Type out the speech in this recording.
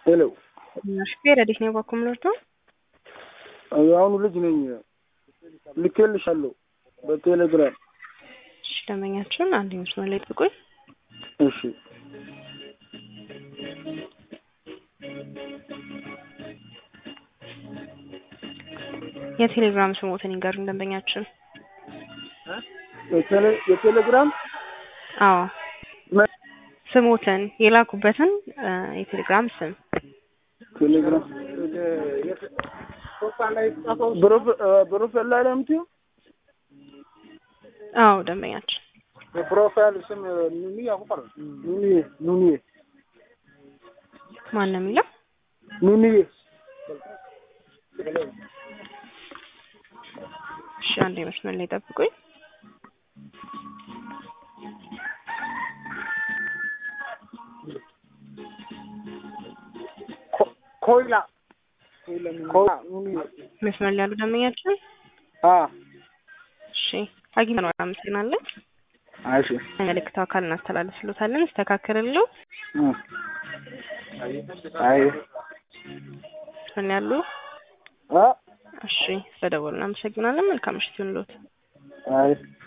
ሄሎ ሹፌር ረዲት ነው ባኩም ምርቶ የአሁኑ ልጅ ነኝ። ልኬልሻለሁ በቴሌግራም። እሺ ደንበኛችን አንድ መስመር ላይ ጥቁኝ። እሺ የቴሌግራም ስሞትን ይንገሩን ደንበኛችን። የቴሌ- የቴሌግራም አዎ መ- ስሞትን የላኩበትን እ የቴሌግራም ስም ቴሌግራም ፕሮፍ- እ ፕሮፋይል ላይ ነው የምትይው? አዎ ደንበኛችን የፕሮፋይል ስም ኑኒ ያቁፋል ኑኒ ኑኒ ማን ነው የሚለው? ኑኒ እሺ አንድ መስመር ላይ ጠብቁኝ። ኮይላ ኮይላ ኑኒ መስመር ላይ ያሉ ደንበኛችን አ እሺ አግኝተነዋል። አመሰግናለን። እሺ መልእክቱ አካል እናስተላልፍሎታለን። ይስተካከልልዎ። እ አይ መስመር ላይ ያሉ አ እሺ ስለደወሉ እናመሰግናለን። መልካም ምሽት ይሁንልዎት። አይ